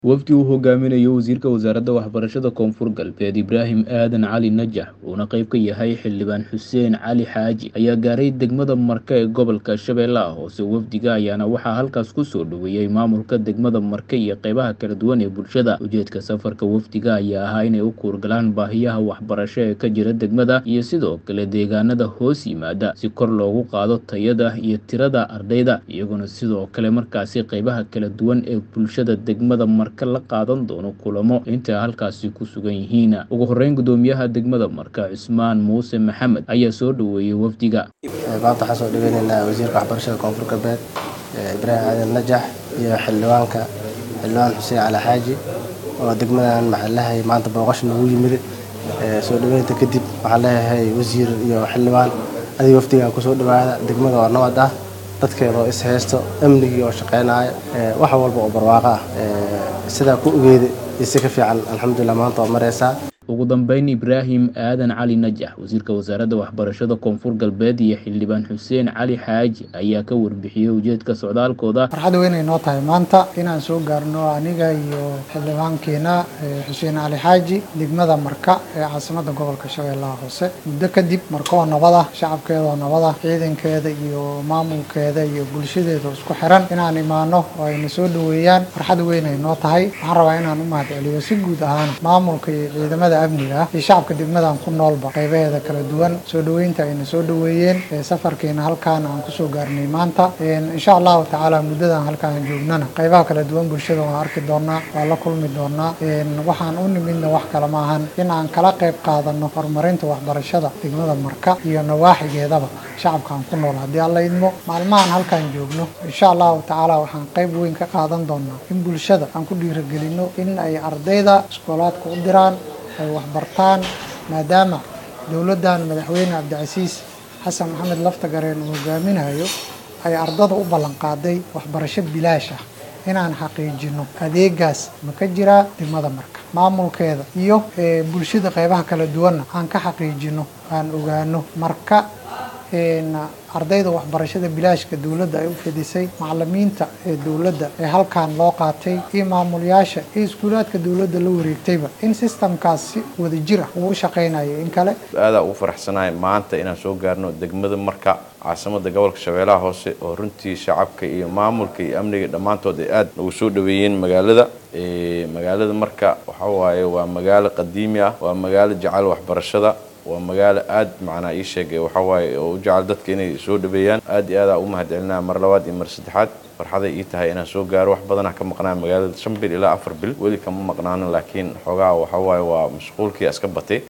Wafdi uu hogaaminayo Wasiirka Wasaaradda Waxbarashada Koonfur Galbeed Ibraahim Aadan Cali Najax uuna qayb ka yahay Xildhibaan Xuseen Cali Xaaji ayaa gaaray degmada Marke ee gobolka Shabeellaha Hoose wafdiga ayaana waxaa halkaas ku soo dhoweeyey maamulka degmada Marke iyo qaybaha kala duwan ee bulshada ujeedka safarka wafdiga ayaa ahaa inay u kuurgalaan baahiyaha waxbarasho ee ka jira degmada iyo sidoo kale deegaanada hoos yimaada si kor loogu qaado tayada iyo tirada ardayda iyaguna sidoo kale markaasi qaybaha kala duwan ee bulshada degmada Marke la qaadan doono kulamo intay halkaasi ku sugan yihiin ugu horeyn gudoomiyaha degmada Marke Cusmaan Muuse Maxamed ayaa soo dhoweeyey wafdiga maanta waxaan soo dhaweyneynaa wasiirka waxbarashada koonfur galbeed ibraahim aadan najax iyo xildhibaanka xildhibaan xuseen cali xaaji oo degmadan maxaan leeyahay maanta booqasho noogu yimid soo dhaweynta kadib waxaan leeyahay wasiir iyo xildhibaan adiga wafdiga kusoo dhawaada degmada oo nabad ah dadkeeda oo is haysto amnigii oo shaqeynaya wax walba oo barwaaqo ah sidaa ku ogeeda iyo si ka fiican alxamdulilah maanta waa mareysaa ugu dambeyn ibraahim aadan cali najax wasiirka wasaaradda waxbarashada koonfur galbeed iyo xildhibaan xuseen cali xaaji ayaa ka warbixiyey ujeedka socdaalkooda farxad weyn ay noo tahay maanta inaan soo gaarno aniga iyo xildhibaankeena xuseen cali xaaji degmada marka ee caasimadda gobolka shabeellaha hoose muddo kadib markoo nabada shacabkeedoo nabada ciidankeeda iyo maamulkeeda iyo bulshadeeda isku xiran inaan imaano oo ayna soo dhoweeyaan farxad weyn ay noo tahay waxaan rabaa inaan u mahadceliyo si guud ahaan maamulka iyo ciidamada amniga ah iyo shacabka degmadan ku noolba qaybaheeda kala duwan soo dhoweynta ayna soo dhoweeyeen safarkeena halkaan aan kusoo gaarnay maanta insha allahu tacaala muddadan halkaan joognana qaybaha kala duwan bulshada waan arki doonaa waa la kulmi doonaa waxaan u nimidna wax kale maahan in aan kala qayb qaadano horumarinta waxbarashada degmada marka iyo nawaaxigeedaba shacabkaan ku nool haddii alla idmo maalmahan halkaan joogno insha allahu tacaala waxaan qayb weyn ka qaadan doonaa in bulshada aan ku dhiiragelino in ay ardayda iskoolaadka u diraan ay waxbartaan maadaama dowladdan madaxweyne cabdicasiis xasan maxamed laftagareen uu hogaaminayo ay ardada u ballanqaaday waxbarasho bilaash ah inaan xaqiijino adeegaas ma ka jiraa degmada marka maamulkeeda iyo bulshada qaybaha kala duwanna aan ka xaqiijino aan ogaano marka ardayda waxbarashada bilaashka dowladda ay u fidisay macalimiinta ee dowladda ee halkaan loo qaatay iyo maamulayaasha iyo iskuulaadka dowladda la wareegtayba in sistamkaas si wada jira uu u shaqaynayo in kale aadaa ugu faraxsanahay maanta inaan soo gaarno degmada marka caasimada gobolka shabeellaha hoose oo runtii shacabka iyo maamulka iyo amniga dhammaantood ay aada ugu soo dhaweeyeen magaalada magaalada marka waxa waaye waa magaalo qadiimi ah waa magaalo jecel waxbarashada waa magaalo aada macnaa ii sheegay waxa waaye oo u jecel dadka inay soo dhaweeyaan aad iyo aadaa u mahadcelinaa mar labaad iyo mar saddexaad farxaday ii tahay inaan soo gaaro wax badanaa ka maqnaa magaalada shan bil ilaa afar bil weli kama maqnaanin laakiin xoogaa waxa waaye waa mashquulkii iska batay